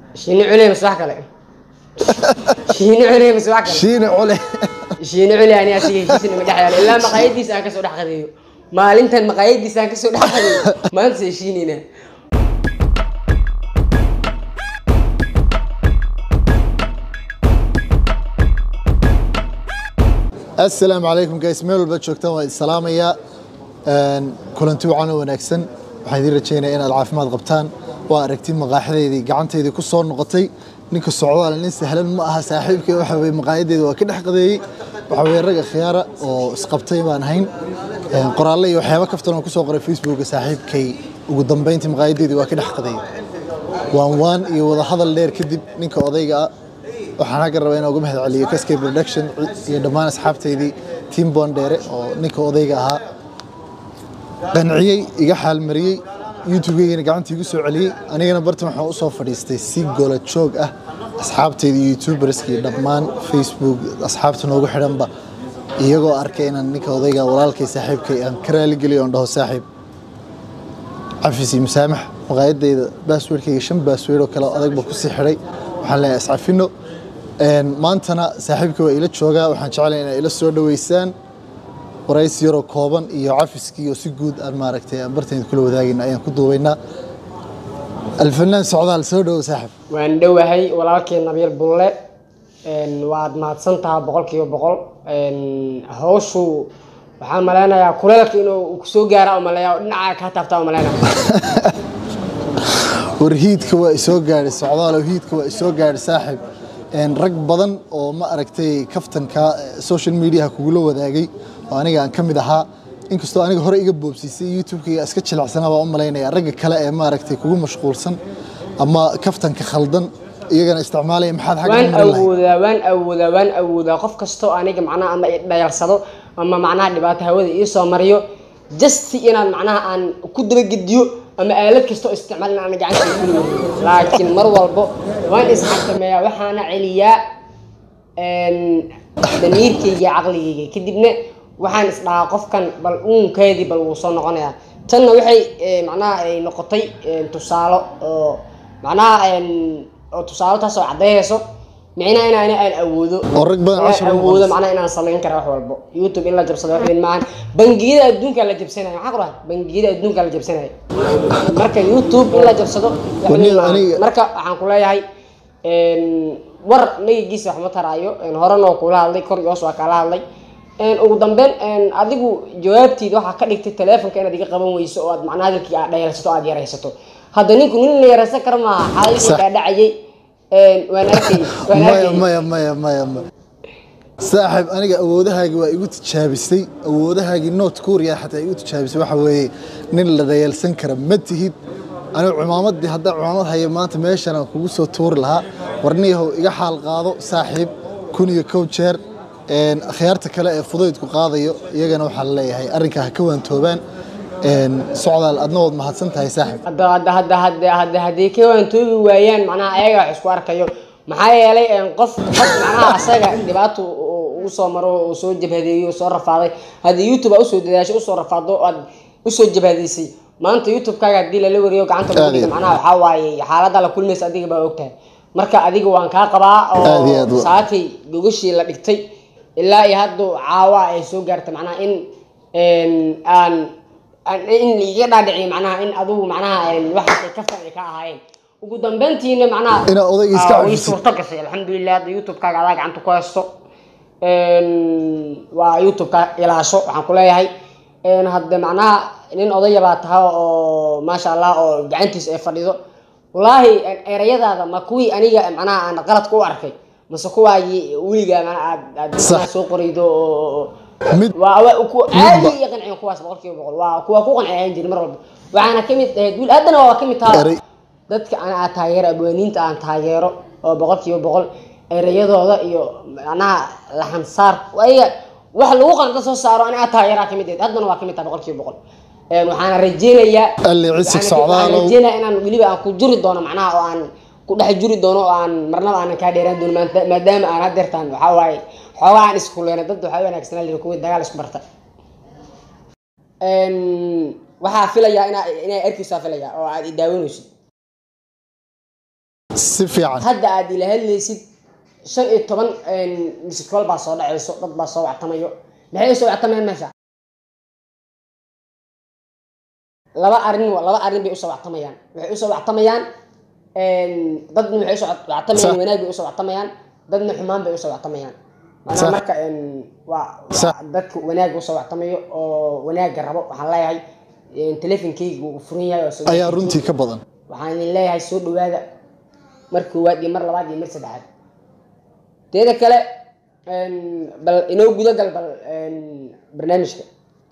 shiini culey mise wax kale shiini culey mise wax kale shiine cule shiini culey ani asiga heshiis nama dhex yaalo ilaa maqaayadiisa aan kasoo dhex qadeeyo maalintan maqaayadiisa aan kasoo dhex qadeeyo maanta se shiinina assalaamu calaykum guys meel walba joogtaan waa idin salaamayaa Een, kulanti wacan oo wanaagsan waxaan idiin rajaynayaa inaad caafimaad qabtaan waa aragti maqaaxadeydii gacanteydii ku soo noqotay ninka socdaal nin sahlan ma aha saaxiibkay waxa weye maqaayadeeda waa ka dhex qadeeyey waxa weye rag khiyaara oo isqabtay baan ahayn Een, qoraalle iyo waxyaabo kaftan oo kusoo qoray facebooka saaxiibkay ugu dambeyntii maqaayadeedii waa ka dhex qadeeyey waan waan iyo wada hadal dheer kadib ninka odayga ah waxaan xagga rabaa inaan uga mahad celiyo kaskay production iyo dhammaan asxaabteydii team bondere oo ninka odayga ahaa qanciyey iga xaalmariyey youtube-geygana gacanta igu soo celiyey anigana bartan waxaan u soo fadhiistay si gola joog ah asxaabteydii youtuberska iyo dhammaan facebook asxaabta noogu xidhanba iyagoo arkay inaan ninka odayga walaalkay saaxiibkay aan ka raaligeliyo oon dhaho saaxiib cafis iyo musaamax maqaayadeyda baasweerkayga shan baasweer oo kale oo adag baa kusii xidhay waxaan leeyahay iscafino Een, maantana saaxiibka waa ila joogaa waxaan jeclahay inay ila soo dhaweysaan waraysi yaroo kooban iyo cafiskii oo si guud aan maaragtay aan bartayda kula wadaagayna ayaan ku duubaynaa alfanaan socdaal soo dhowo saaxib waan dhowahay walaalkii nabiil bulle Een, waad mahadsan tahay boqolkiiba boqol Een, hawshu waxaan maleynayaa kuleelka inuu kusoo gaara oo maleeya oo dhinaca kaa taabtaa oo maleynaya war hiidka waa isoo gaadhay socdaalow hiidka waa isoo gaadhay saaxib Een, rag badan oo ma aragtay kaftanka eh, social mediaha kugula wadaagay oo aniga aan ka mid ahaa inkastoo aniga hore iga boobsiisay youtube-kayga iska jilicsanaa baan u malaynaya ragga kale ee maaragtay kugu mashquulsan ama kaftanka khaldan iyagana isticmaalaya maxaad xagga waan u marin lahayd awoodaa waan awoodaa waan awoodaa qof kastoo aniga macnaha ama i dhayarsado ama macnaha dhibaato hawada ii soo mariyo just inaan macnaha aan ku dabagediyo ama aalad kastoo isticmaal in aan gacanta kuli laakiin mar walbo waan isxakameeyaa waxaana celiyaa een, damiirkayga iyo caqligayga kadibna waxaan isdhahaa qofkan bal uunkeedii bal wuu soo noqonayaa tanna waxay eh, macnaha ay noqotay eh, tusaalo oo macnaha een, oo tusaalo taas oo caddeeyayso micnaha inaan aan awoodo Oo rag badan inaan cashar u awoodo noqonayso. macnaha inaan samayn kara wax walbo youtube in la jabsado wax weyn maahan bangiyada adduunka la jabsanayo maxaa ku dhahay bangiyada adduunka la jabsanayo marka youtube in la jabsado wax weyn Wani- maahan. aniga- marka waxaan ku leeyahay een, war nagigiisa wax ma taraayo een, horena oo kula hadlay kor iyo hoos waa kaala hadlay een, ugu dambeyn een, adigu jawaabtiida waxaa ka dhigtay teleefonka inaad iga qaban weyso oo aad macnaha hadalkii aad dhayalsato aad yaraysato hadda ninku nin la yaraysan kara maaha xaaladii Sax. kaa dhacayay een, waan arkay waan maya arkay maya maya maya maya saaxib aniga awoodahaagi waa igu tijaabisay awoodahaagii noot kuuriya xataa igu tijaabisay waxa weeye nin la dhayalsan kara ma tihid anigu cumaamadii haddaa cumaamad haya maanta meeshan aan kugu soo tuuri lahaa warniyahow iga xaal qaado saaxiib kun iyo kow jeer Een, akhyaarta kale ee fudaydku qaadayo iyagana waxaa la leeyahay arrinkaa ha ka waantoobaan Een, socdaal adna waad mahadsan tahay saaxib hadda hadda hadda hadda hadda hadday ka waantoobi waayaan macnaha ayaga wax isku arkayo maxaa yeelay een, qof qof macnaha asaga dhibaato uu soo maro uu soo jabhadeeyo uu soo rafaaday haddii youtube aa usoo dadaashay usoo rafaado oo aad usoo jabhadeysay maanta youtube-kaaga haddii lala wariyo gacanta lagu Aad iyo dhigo aad. macnaha waxaa waaye xaaladda la kulmaysa adiga baa ogtahay marka adiga waan kaa qabaa Aad iyo aad oo wa- saakay gogashii la dhigtay ilaa iyo hadda caawa ay soo gaartay macnaha in een, aan aan- in liiga dhaadhiciyo macnaha in adugu macnaha een, waxaas ay kaftan ay ka ahaayeen ugu dambeyntiina macnaha Inaad odayga iska ah, way cafisid. suurto gashay alxamdulilah hadda youtube-kaaga adaa gacanta ku haysto Een, waa youtube-ka ilaasho waxaan ku leeyahay een, hadde macnaha nin odaya baa tahay oo maasha allah oo gacantiisa ay fadhido wallaahi erayadaada ma kuwii aniga macnaha aan qaladka u arkay mase kuwaagii weligaa macnaha aad aad Sax. macnaha soo qoraydo oo mid waa waa ku aadi iyo qancin kuwaas boqolkiiba boqol waa kuwa ku qanciyaan jiri mar walba waxaana ka mid ahayd wiil haddana waa ka mid taha Eray. dadka aan aan taageero abwaaniinta aan taageero oo boqolkiiba boqol erayadooda iyo macnaha laxansaar ayaga wax lagu qanco soo saaro ani aan taageeraa ka mid ahayd haddana waa ka mid taha boqolkiiba boqol Een, waxaana rajeynayaa Alle cisig waxaana- socdaalow. waxaan rajeynayaa inaan weliba aan ku juri doono macnaha oo aan ku dhex juri doono oo aan marnaba aanan kaa dheeraan doono maanta- maadaama aan hadeertaan waxaa waaye xoogaa aan isku leena dad waxaa wanaagsanaa liri kuwii dagaal isku barta Een, waxaa filayaa inaa inaa erkiisaa filayaa oo aad i daawanaysid si fiican hadda aad ila hadlaysid shan iyo toban misikol baa soo dhacayso dad baa soo wactamayo maxay soo wactamayaan meesha laba arin laba arrin bay usoo wactamayaan waxay usoo wactamayaan dadna waxay usoo wactamayaan Sax. wanaag bay usoo wactamayaan dadna xumaan bay usoo wactamayaan macnaha Sax. marka een, waa Sax. waa dadka wanaag usoo wactamayo oo wanaaga rabo waxaan leeyahay een, teleefonkeyga wuu furan yahay oo soo ayaa runtii ka badan waxaan idin leeyahay soo dhawaada mar koowaad iyo mar labaad iyo mar saddexaad teeda kale een, bal inoo gudagal bal een, barnaamijka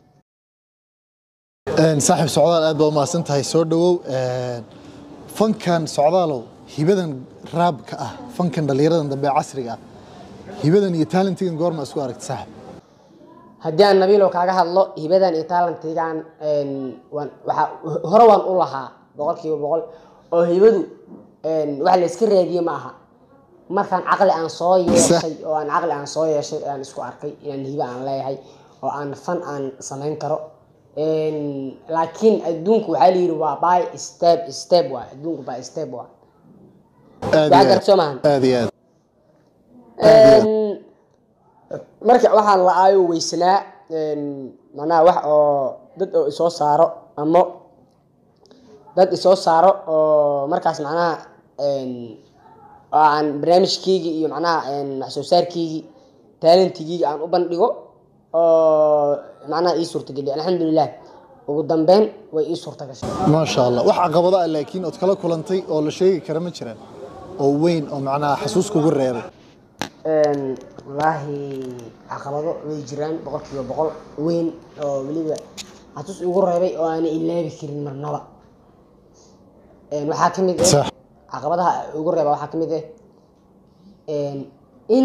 Een, saaxiib socdaal aad baa umahadsan tahay soo dhawow Een, fankan socdaalow hibadan raabka ah fankan dhallinyaradan dambe ee casriga ah hibadan iyo talentigan goorma isku aragta saaxiib haddii aan nabiilo kaaga hadlo hibadan iyo taalantigan een, waan waxaa hore waan u lahaa boqolkiiba boqol oo hibadu een, wax la iska raadiye ma aha markaan caqli aan soo yeeshay oo aan caqli aan soo yeeshay aan isku arkay inaan hibo aan leeyahay oo aan fan aan samayn karo Een, laakiin adduunku waxaa la yidhi waa by step step waay adduunku by step waay aad Waa iyo garad soo aad maahan aad iyo aad Een, marka waxaan la aayo weysanaa een, macnaha wax oo dad oo isoo saaro ama dad isoo saaro oo markaas macnaha een, oo aan barnaamijkeygii iyo macnaha een, wax soo saarkeygii taalantigeyga aan u bandhigo oo macnaha ii suurtageliya alxamdulilah ugu dambeyn way ii suurta gashay maasha allah wax caqabado ah laakiin ood kala kulantay oo la sheegi kara ma jiraan oo weyn oo macnaha xasuus kugu reebay Een, wallaahi caqabado way jiraan boqolkiiba boqol weyn oo weliba xasuus igu reebay oo aanay ilaabi karin marnaba Een, waxaa ka mid ah sax caqabadaha ugu reeba waxaa ka mid ah een, in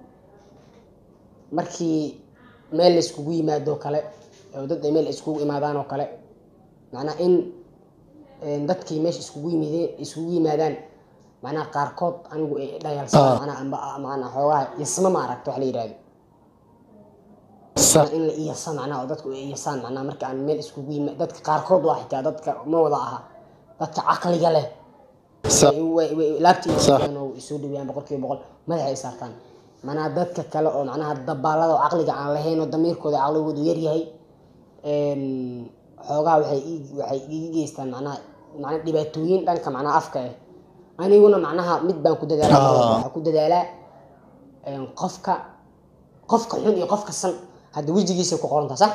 markii meel la iskugu yimaado kale oo dad ay meel iskugu imaadaan oo kale macnaa in een, dadkii meesha iskugu yimideen iskugu yimaadaan macnaha qaarkood anigu ay dhayalsadaan Ah. macnaha amba macnaha xoogaha yasma ma aragta wax la yidhahdo sax in la iyasa macnaha oo dadku ay iyasaan macnaha marka aan meel iskugu yima dadka qaarkood waa xitaa dadka ma wada aha dadka caqliga leh sax laabta Sax. oo isoo dhaweyaan boqolkiiba boqol madaxa ay saartaan macnaha dadka kale oo macnaha dabaalada oo caqliga aan lahayn oo damiirkooda caqligoodu yaryahay een, xoogaha waxay ii- waxay iga geystaan macnaha macnaha dhibaatooyin dhanka macnaha afka ah aniguna macnaha mid baan ku dadaalaa mar walba. Ah. waxaan ku dadaalaa een, qofka qofka xun iyo qofka san hadda wejigiisa ku qoranta sax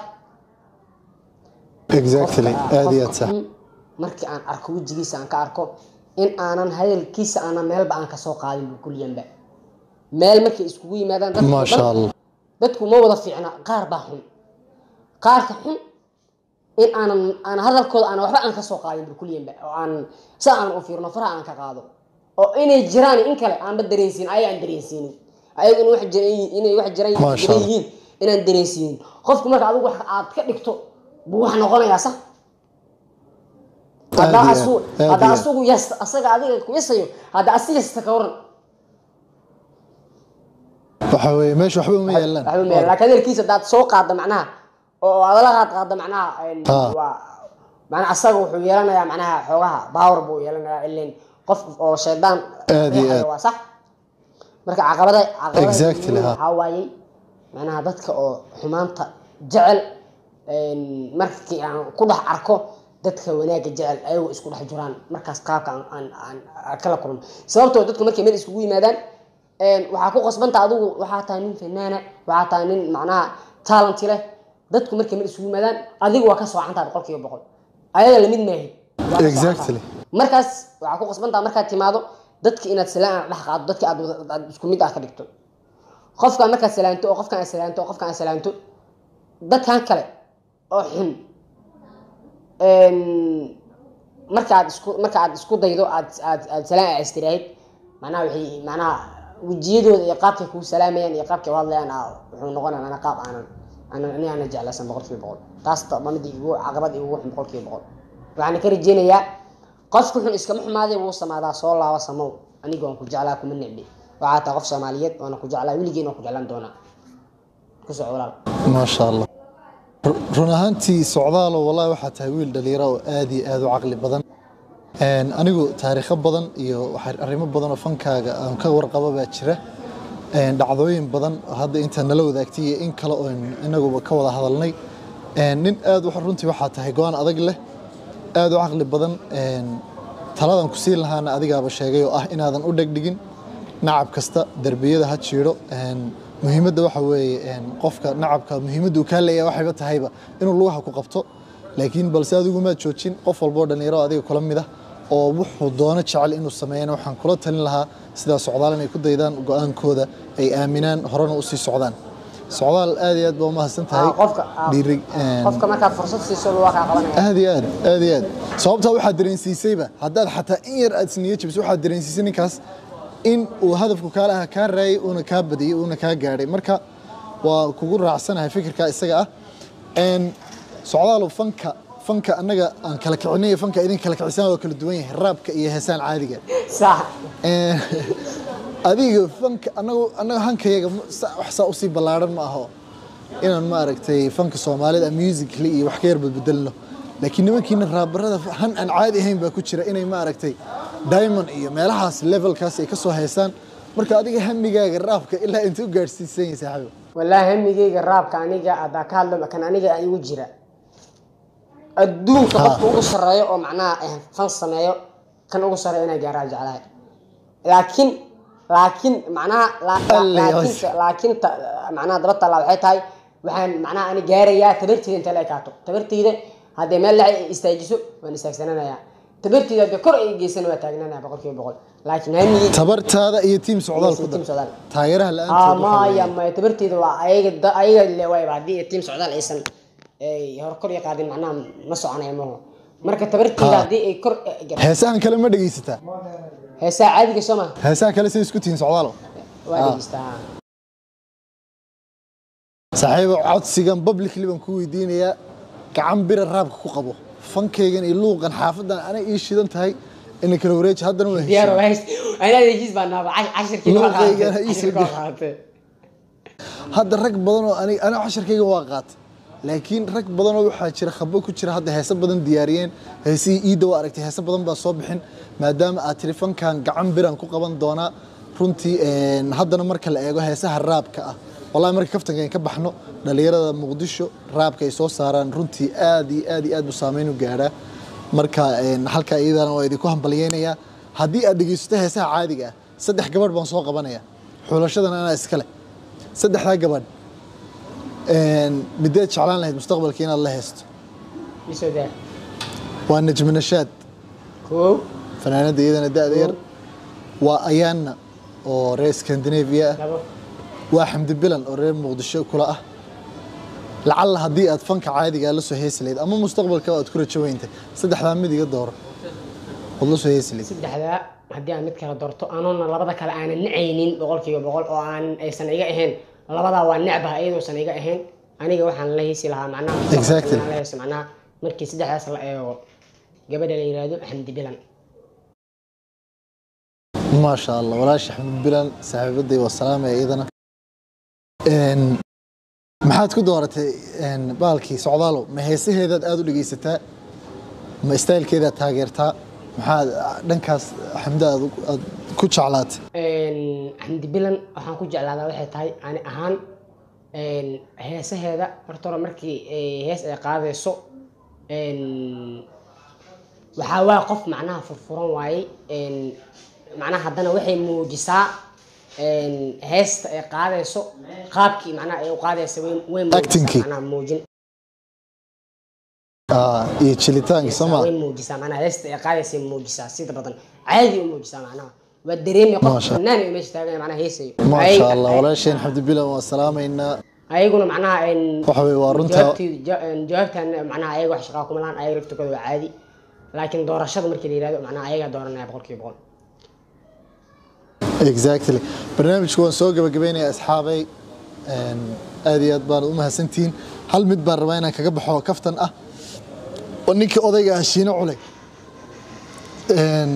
exactly Qofka- aad iyo aad qofka sax xun markii aan arko wejigiisa aan ka arko in aanan hadalkiisa aanan meelba aan kasoo qaadin kulliyanba meel markay iskugu yimaadaan dadku maasha dhan- allah dadku ma wada fiicna qaar baa xun qaarka xun in aanan aan hadalkooda aan waxba aan kasoo qaadin kulliyanba oo aan sa aan u fiirno faraha aan ka qaado oo inay jiraan in kale aanba dareensiin ayaga aan dareensiinin ayaga in wax jiran yihiin- inay wax jiran Masha jiran Allah. yihiin inaan dareensiinin qofku marka adigu wax aad ka dhigto buu wax noqonayaa sax haddaa Aad iyo asu aad, aad haddaa iyo aad. asugu yasta asaga adiga ku yasayo haddaa asi yasta ka waran waxa weeye meesha waxba uma yeelaan waxba ma laakiin hadalkiisa haddaad soo qaadda macnaha oo aad la qaad qaadda macnaha een, Ah. waa macnaha asaga wuxuu yeelanayaa macnaha xoogaha power buu yeelanayaa ileen qof oo shaydaan Aad iyo aad. waa sax marka caqabada caqabada Exactly, ha. waxaa waayey macnaha dadka oo xumaanta jecel een, markii aan ku dhex arko dadka wanaagga jecel ayagoo isku dhex jiraan markaas qaabka aan- aan aan aan kala kulmo sababtoo dadku markay meel iskugu yimaadaan een, waxaa ku qasbanta adigu waxaa tahay nin fanaana waxaa tahay nin macnaha talenti leh dadku markay meel isugu yimaadaan adigu waa ka soocantaa boqolkiiba boqol ayaga lamid maahi Waa ka Exactly. soocantaa. markaas waxaa ku qasbantaa markaad timaado dadki inaad salaan dhex qaado dadki aad wada- aad isku mid ah ka dhigto qofkaan markaad salaanto oo qofkaan aad salaanto oo qofkaan aad salaanto dadkan kale oo xun een, markaad isku marka aad isku daydo aad aad aad salaan aad istiraahid macnaha waxay macnaha wejiyadooda iyo qaabkay kuu salaamayaan iyo qaabkay u hadlayaan aa wuxuu noqonaya macnaha qaab aanan aanan ani aanan jeclaysan boqolkiiba boqol taas ta- waa mid igu caqabad igu xun boqolkiiba boqol waxaan ka rajeynayaa qofka xun iskama xumaaday wuu samaadaa soo laaba samow aniga waan ku jeclaa kuma necbi waxaa tahay qof soomaaliyeed waana ku jeclaa weligeena waan ku jeclaan doonaa ku soco walaal maasha allah Ru- run ahaantii socdaalo wallahi waxaa tahay wiil dhalinyaro oo aad iyo aad u caqli badan Een, anigu taariikho badan iyo waxaa arrimo badan oo fankaaga aan ka warqabo baa jira Een, dhacdooyin badan oo hadda inta nala wadaagtay iyo in kale oo inaguba ka wada hadalnay Een, nin aad wax runtii waxaa tahay go-aan adag leh aad u caqli badan Een, taladan ku siin lahaana adigaaba sheegay oo ah inaadan u dhegdhigin nacab kasta derbiyada ha jiidho Een, muhiimadda waxa weeye een, qofka nacabka muhiimadda uu kaa leeyahay waxayba tahayba inuu lugaha ku qabto laakiin balse adigu maad joojin qof walboo dhallinyaro adiga kula mid ah oo wuxuu doono jecel inuu sameeyana waxaan kula talin lahaa sidaa socdaal inay ku daydaan go-aankooda ay aaminaan horena usii socdaan socdaal aad iyo aad baa umahadsan tahay Ah, qofka ah, dhiiri een, qofka markaad fursad siiso lugaa kaa qabanaya aad iyo aad aad iyo aad sababtaa waxaad dareensiisayba haddaad xataa in yar aad isniyo jabis waxaad dareensiisay ninkaas in uu hadafku kaa lahaa kaa raayay uuna kaa badiyey uuna kaa gaadhay marka waa kugu raacsanahay fikirka isaga ah Een, socdaalo fanka fanka annaga aan kala kicinay fanka idin kala kicisaan waa kala duwan yahay raabka iyo heesaan caadiga sax Een, adiga fanka anagu anaga hankayaga ma- sa- wax saa usii ballaaran ma aho inaan maaragtay fanka soomaalida musically iyo wax ka yar badbedelno laakiin nimankiina raabarada han aan caadi ahayn baa ku jira inay maaragtay diamond iyo meelahaas levelkaas ay ka soo heesaan marka adiga hamigaaga raabka ilaa inta u gaadhsiisan yahay saaxiibo wallaahi hamigeyga raabka aniga haddaa ka hadlo kan aniga igu jira adduunka Ha. qofka ugu sarreeyo oo macnaha eh, fan sameeyo kan ugu sarreeyo inaa gaaraa jeclahay laakiin laakiin macnaha la- la- Alle, laakiin laakiin ta- macnaha daba tallaa waxay tahay waxaan macnaha ani gaarayaa tabarteyda inta la ekaato tabarteyda haddii meel laca istaajiso waan istaagsananayaa tabarteyda haddii kor ay geysana waa taagnanaya boqolkiiba boqol laakiin hamigey tabartaada iyo tiim socdaal ku Tiim dar socdaal. taageeraha la-aantood waxaa maya weeye- maya tabarteeda waa ayaga da- ayaga le waayba haddii tiim socdaal aysan ay hor kor iyo qaadin macnaha ma soconaya maho marka tabarteeda Ha. haddii ay kor heesahan kale ma dhegaysataa heesaa caadiga soo ma heesaha kale say isku tihiin socdaalo waa Ha. dhegeystaa saaxiibo codsigan publicly baan ku weydiinayaa gacan bira raabka ku qabo fankaygan iyo luuqan xaafadan ana ii shidan tahay ina kala wareeji haddana waa diyaar heshiin waa heys anaa heshiis baa naaba cashirkii waa Luuqayga qaadatay ii soo cashirkii waa gel. qaadatay hadda rag badan oo aniga aniga casharkayga waa qaatay laakiin rag badan oo waxaa jira khabo ku jira hadda heese badan diyaariyeen heesihii iidda waa aragtay heese badan baa soo bixin maadaama aad tiri fankan gacan biran ku qaban doonaa runtii een, haddana marka la eego heesaha raabka ah wallahi marka kaftanka aan ka baxno dhalinyarada muqdisho raabka ay soo saaraan runtii aad iyo aad iyo aad buu saameyn u gaadhaa marka een, halka iyadana waa idinku hambalyeynayaa haddii aad dhegeysato heesaha caadiga ah saddex gabadh baan soo qabanaya xulashadan anaa iskale saddexdaa gabadh een, mideed jeclaan lahayd mustaqbalka inaad la heesto isoo daa waa najmi nashaad koow fanaanada iyadana da-da yar waa ayaana oo reer scandinavia ah labo waa xamdi bilan oo reer muqdisho kula ah lacalla haddii aad fanka caadiga la soo heesi lahayd ama mustaqbalka aad ku rajo weyntay saddexdaa mid iga dooro ood la soo heesi lahayd saddexdaa haddii aan mid kala doorto anoona labada kale aanan nacaynin boqolkiiba boqol oo aan aysan iga ahayn labadaa waa necbaha iyadoosan iga ahayn aniga waxaan la heesi lahaa macnaha Exactly. inaan la heeso macnaha markii saddexdaas la eego gabadha la yiraahdo xamdi bilan maasha allah walaashi xamdi bilan saaxiibaday waa salaamaya iyadana Een, maxaad ku dooratay een, baalkii socdaalo ma heesaheedaad aad u dhegeysataa ma istaylkeedaad taageertaa maxaad dhankaas xamda aad u- aad ku jeclaatay Een, xamdi bilan waxaan ku jeclaadaa waxay tahay ani ahaan een, heesaheeda horta hore markii ay hees ay qaadayso een, waxaa waa qof macnaha furfuran waaye een, macnaha haddana waxay muujisaa een, heesta ay qaadayso qaabkii macnaha ay u qaadaysa way way Acting-kii. muujisaa macnaha muujin Ah, iyo jilitaanka soma way muujisaa macnaha heesta ay qaadaysa muujisaa sida badan caadi u muujisaa macnaha waa dareemi qof Maasha. fanaan ay meesha taagan meesha heesayo maasha Ayaga- allah walaasheen xamdi bilan waa salaamaynaa ayaguna macnaha een, waxa weye waa runta jawaabtii- ja- een, jawaabtan macnaha ayaga wax shaqaa kuma lahan ayaga laftirkooda waa caadi laakiin doorashada markii la yihahdo macnaha ayagaa dooranaya boqolkiiba boqol exactly barnaamijku waan soo gabagabeynaya asxaabay Een, aad iyo aad baan u mahadsantihiin hal mid baan rabaa inaan kaga baxo kaftan ah oo ninka odayga ah shiino culey Een,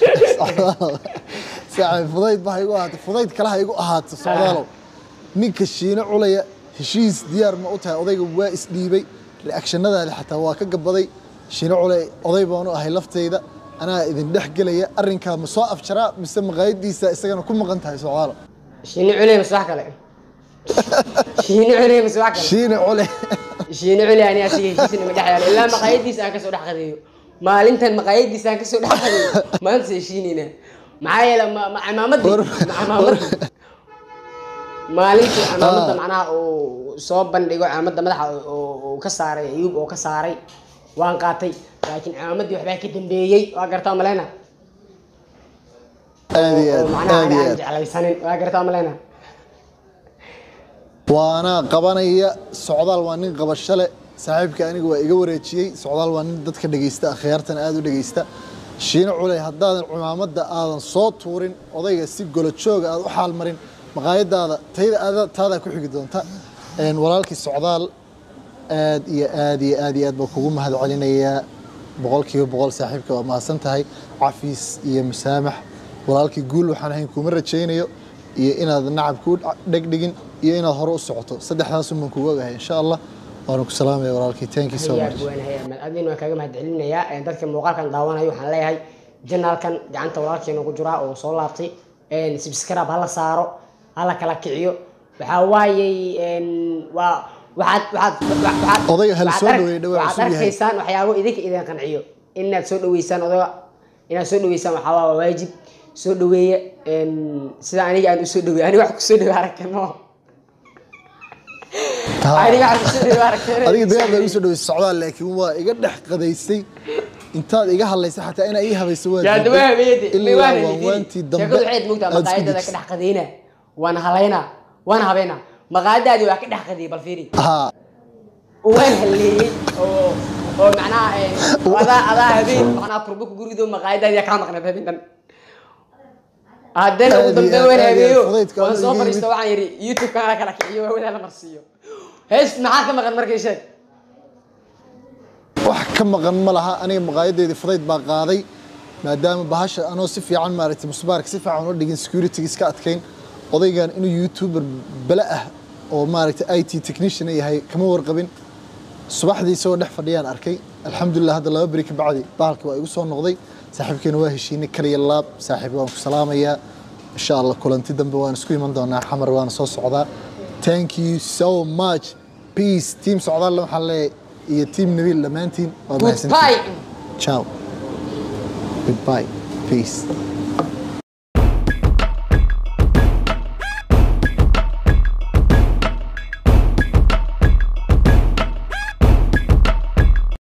saaxiib fudayd baa igu ahaatay fudayd kale ha igu ahaato socdaalow ninka shiino culaya heshiis diyaar ma u tahay odayga waa isdhiibay reactionadaada xataa waa ka gabaday shiino culey oday baanu ahay laftayda anaa idin dhex gelaya arrinkaa ma soo afjaraa mise maqaayadiisa isagana ku maqan tahay socdaalo shiini culey mase wax kale shiini culey mase wax kale shiine cule shiini culey ani asiga heshiisna ma dhex yaalo ilaa maqaayadiisa aan kasoo dhex qadeeyo maalintan maqaayadiisa aan kasoo dhex qadeeyo maanta se shiinina maxaa yeele ma- ma- cimaamadii War- ma- cimaamadii maalintii cimaamadda macnaha uu soo bandhigo cimaamadda madaxa oo uu ka saaray ayuub oo ka saaray waan qaatay laakiin cimaamadii waxbaa ka dambeeyey waa gartaa maleyna aad iyo oo aad macnaha aad ani iyo aan aad jeclaysanin waa gartaa maleyna waana qabanaya socdaal waa nin qabasho leh saaxiibka aniga waa iga wareejiyey socdaal waa nin dadka dhegeysta akhyaartana aad u dhegeysta shiine culey haddaadan cumaamadda aadan soo tuurin odayga si golo jooga aad u xaalmarin maqaayadaada tayda aada taadaa ku xigi doonta Een, walaalkii socdaal aad iyo aad iyo aad iyo aad baa kugu mahad celinayaa boqolkiiba boqol saaxiibka waa mahadsan tahay cafiis iyo musaamax walaalkii guul waxaan ahayn kuma rajaynayo iyo inaad nacab ku dhegdhigin iyo inaad hore u socoto saddexdaas un baan kugu ogahay insha allah waana ku salaamaya walaalkii thank you so hayaag much waan hayaag mal adin waan kaaga mahad celinayaa Een, dadka muuqaalkan daawanayo waxaan leeyahay janaalkan gacanta walaalkeena ku jiraa oo soo laabtay Een, subscribe hala saaro hala kala kiciyo waxaa waayey een, waa waxaad waxaad waxaad Odayga hal waxaad soo ark- dhaweey, dhawaa waxaad cusub yahay. arkaysaan waxyaabo idinka idin qanciyo inaad soo dhaweysaan odayga inaad soo dhaweysaan waxaa waa waajib soo dhaweeya Een, sida aniga aan usoo dhaweey aniga wax kusoo dhaweey aragtay mo aniga wax kusoo dhaweey aragtay adiga dagaal baa igu soo dhaweysay socdaal laakiin waa iga dhex qadaysay intaad iga hadlaysay xataa inaa ii habayso waa yaa diiday. dawaa habeeyade ilaa waanwaantii dambe sheekadu waxayd moogtaa aad isku maqaayadada ka dejisay. dhex qadayna waan halaynaa waan habeynaa maqaayadaadii waa ka dhex qadiyay bal fiiri haa waan halleeyey oo oo macnaha eh, adaa adaa habeen macnaha turbo ku gurido maqaayadaadii kaa maqnayd habeen dhan haddana ugu Aad iyo dambe aad, waan aad iyo aad, habeeyo fudaydka waan aad soo iga fadhiisto yimid. waxaan yidhi youtube-kan ala kala kiciyo waawadaa la marsiiyo hees maxaa ka maqan markay sheeg wax ka maqan ma laha aniga maqaayadeedii fudayd baa qaaday maadaama bahasha anoo si fiican maaragtay musbaarka si fiican u dhigin security iska adkayn odaygan inuu youtuber bala ah oo maaragtay it technician yahay kama warqabin subaxdii isagoo dhex fadhiyaan arkay alxamdulilah hadda laba beri ka bacdi bahalka waa igu soo noqday saaxiibkeena waa heshiinay kaliya laab saaxiib waan ku salaamayaa insha allah kulanti dambe waan isku iman doonaa xamar waana soo socdaa thank you so much peace team socdaal waxaan leeyahay iyo team nabiil dhammaantiin waa mahadsantihiin goodbye ciao goodbye peace